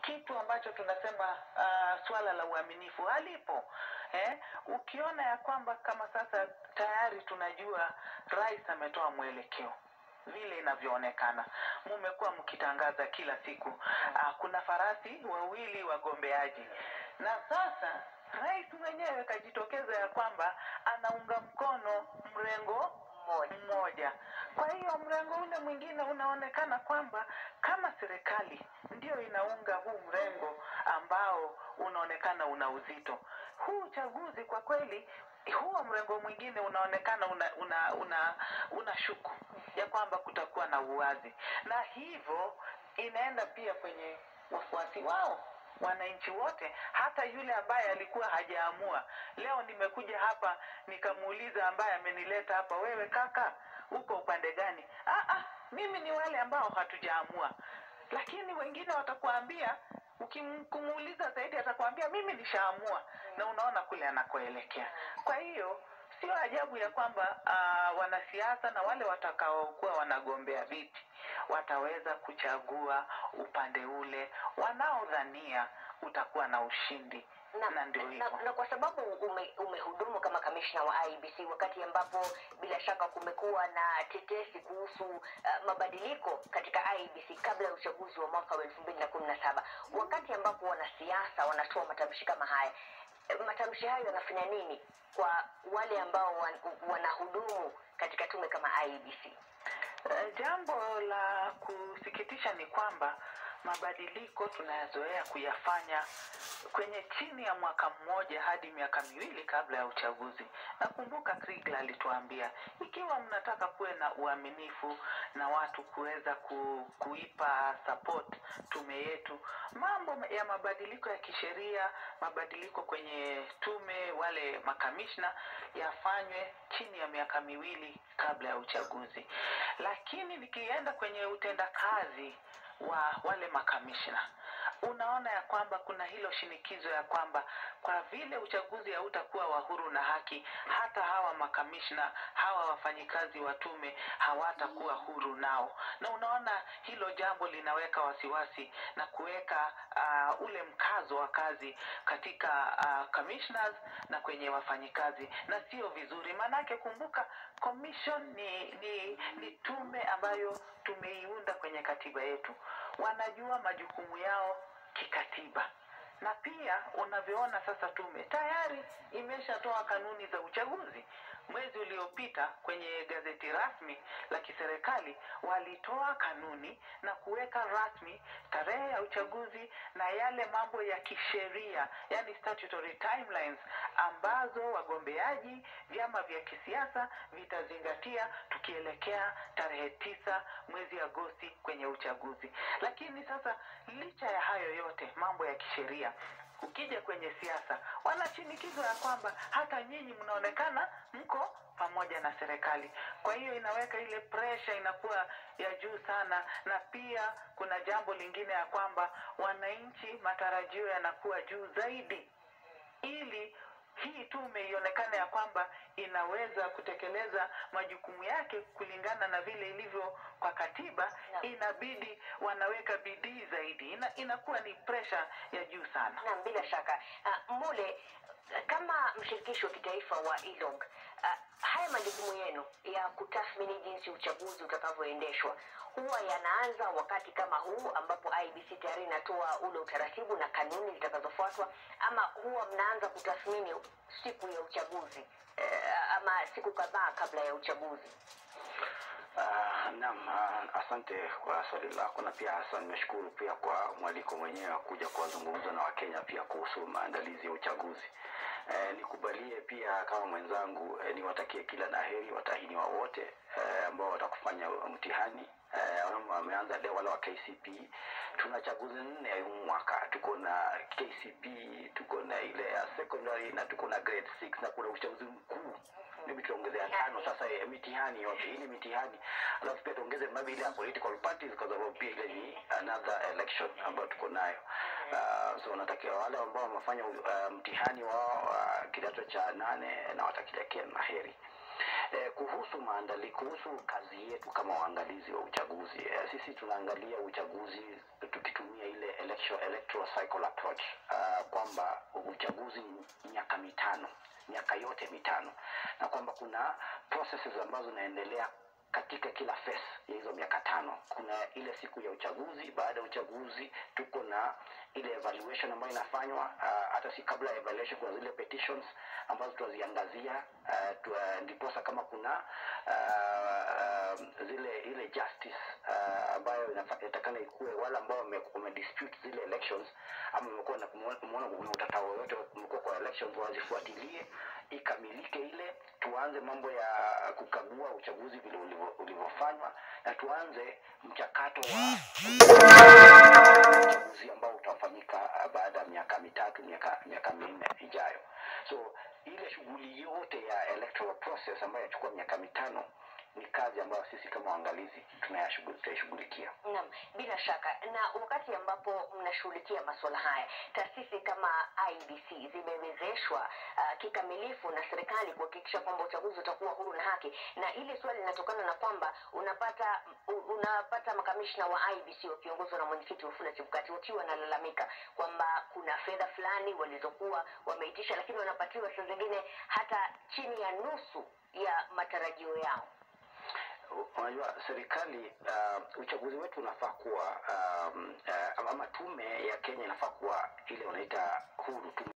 kitu ambacho tunasema uh, swala la uaminifu halipo eh? Ukiona ya kwamba kama sasa tayari tunajua rais ametoa mwelekeo vile inavyoonekana, mumekuwa mkitangaza kila siku uh, kuna farasi wawili wagombeaji, na sasa rais mwenyewe kajitokeza ya kwamba anaunga mkono mrengo Mmoja. mmoja. Kwa hiyo mrengo ule mwingine unaonekana kwamba kama serikali ndio inaunga huu mrengo ambao unaonekana una uzito. Huu uchaguzi kwa kweli, huo mrengo mwingine unaonekana una una una, una shuku ya kwamba kutakuwa na uwazi, na hivyo inaenda pia kwenye wafuasi wao wananchi wote, hata yule ambaye alikuwa hajaamua. Leo nimekuja hapa nikamuuliza ambaye amenileta hapa, wewe kaka, uko upande gani? Ah, ah, mimi ni wale ambao hatujaamua, lakini wengine watakuambia ukimkumuuliza zaidi atakwambia mimi nishaamua, na unaona kule anakoelekea. Kwa hiyo sio ajabu ya kwamba uh, wanasiasa na wale watakaokuwa wanagombea viti wataweza kuchagua upande ule wanaodhania utakuwa na ushindi na, na ndio na, hivyo. na kwa sababu ume, umehudumu kama kamishna wa IBC wakati ambapo bila shaka kumekuwa na tetesi kuhusu uh, mabadiliko katika IBC kabla ya uchaguzi wa mwaka wa elfu mbili na kumi na saba wakati ambapo wanasiasa wanatoa matamshi kama haya eh, matamshi hayo yanafanya nini kwa wale ambao wan, wanahudumu katika tume kama IBC? Eh, Jambo la kusikitisha ni kwamba mabadiliko tunayazoea kuyafanya kwenye chini ya mwaka mmoja hadi miaka miwili kabla ya uchaguzi. Nakumbuka Kriegler alituambia ikiwa mnataka kuwe na uaminifu na watu kuweza ku, kuipa support tume yetu, mambo ya mabadiliko ya kisheria, mabadiliko kwenye tume, wale makamishna yafanywe chini ya miaka miwili kabla ya uchaguzi. Lakini nikienda kwenye utendakazi wa wale makamishna unaona ya kwamba kuna hilo shinikizo ya kwamba kwa vile uchaguzi hautakuwa wa huru na haki, hata hawa makamishna hawa wafanyikazi wa tume hawatakuwa huru nao, na unaona hilo jambo linaweka wasiwasi na kuweka uh, ule mkazo wa kazi katika uh, commissioners na kwenye wafanyikazi, na sio vizuri. Maanake kumbuka, commission ni, ni, ni tume ambayo tumeiunda kwenye katiba yetu, wanajua majukumu yao kikatiba na pia unavyoona sasa tume tayari imeshatoa kanuni za uchaguzi mwezi uliopita kwenye gazeti rasmi la kiserikali walitoa kanuni na kuweka rasmi tarehe ya uchaguzi na yale mambo ya kisheria yani statutory timelines ambazo wagombeaji vyama vya kisiasa vitazingatia tukielekea tarehe tisa mwezi agosti kwenye uchaguzi lakini sasa licha ya hayo yote mambo ya kisheria ukija kwenye siasa wana shinikizo ya kwamba hata nyinyi mnaonekana mko pamoja na serikali kwa hiyo inaweka ile presha inakuwa ya juu sana na pia kuna jambo lingine ya kwamba wananchi matarajio yanakuwa juu zaidi ili hii tume ionekane ya kwamba inaweza kutekeleza majukumu yake kulingana na vile ilivyo kwa katiba Naam. inabidi wanaweka bidii zaidi Ina, inakuwa ni presha ya juu sana Naam, bila shaka. Uh, Mule, kama mshirikishi wa kitaifa wa ILOG, uh, haya majukumu yenu ya kutathmini jinsi uchaguzi utakavyoendeshwa huwa yanaanza wakati kama huu ambapo IBC tayari inatoa ule utaratibu na kanuni zitakazofuatwa, ama huwa mnaanza kutathmini siku ya uchaguzi uh, ama siku kadhaa kabla ya uchaguzi? Uh, naam, uh, asante kwa swali lako na pia hasa nimeshukuru pia kwa mwaliko mwenyewe wa kuja kuwazungumza na Wakenya pia kuhusu maandalizi ya uchaguzi. Eh, nikubalie pia kama mwenzangu eh, niwatakie kila la heri watahiniwa wote eh, ambao watakufanya mtihani eh, wale wameanza leo wale wa KCP. Tuna chaguzi nne ya huu mwaka, tuko na KCP, tuko na ile ya secondary na tuko na grade 6 na kuna uchaguzi mkuu maybe tuongezea tano sasa ya mitihani yote hii ni mitihani alafu pia tuongeze maybe ile ya political parties kwa sababu pia ile ni another election ambayo tuko nayo uh, so natakia wale ambao wamefanya uh, mtihani wao uh, kidato cha nane na watakilakia na heri Eh, kuhusu maandali kuhusu kazi yetu kama waangalizi wa uchaguzi eh, sisi tunaangalia uchaguzi tukitumia ile election presidential electoral cycle approach uh, kwamba uchaguzi ni miaka mitano miaka yote mitano na kwamba kuna processes ambazo zinaendelea katika kila phase ya hizo miaka tano kuna ile siku ya uchaguzi baada ya uchaguzi tuko na ile evaluation ambayo inafanywa uh, hata si kabla ya evaluation kuna zile petitions ambazo tunaziangazia uh, tu, uh, ndiposa kama kuna uh, uh, zile ile justice uh, ambayo inafa- inatakana ikuwe wale ambao wame- wamedispute zile elections ama wamekuwa na kumeona kuna utata wowote umekuwa kwa elections wazifuatilie ikamilike ile tuanze mambo ya kukagua uchaguzi vile ulivyo- ulivyofanywa na tuanze mchakato wa uchaguzi ambao utafanyika uh, baada ya miaka mitatu miaka miaka minne ijayo so ile shughuli yote ya electoral process ambayo inachukua miaka mitano ni kazi ambayo sisi kama waangalizi tunayashughu- tutaishughulikia Naam, bila shaka. Na wakati ambapo mnashughulikia masuala haya, taasisi kama IBC zimewezeshwa uh, kikamilifu na serikali kuhakikisha kwamba uchaguzi utakuwa huru na haki, na ile swali linatokana na kwamba unapata u- unapata makamishna wa IBC wakiongozwa na mwenyekiti Wafula Chebukati wakiwa wanalalamika kwamba kuna fedha fulani walizokuwa wameitisha, lakini wanapatiwa saa zingine hata chini ya nusu ya matarajio yao. unajua serikali uh, uchaguzi wetu unafaa kuwa um, uh, ama tume ya kenya inafaa kuwa ile wanaita huru tume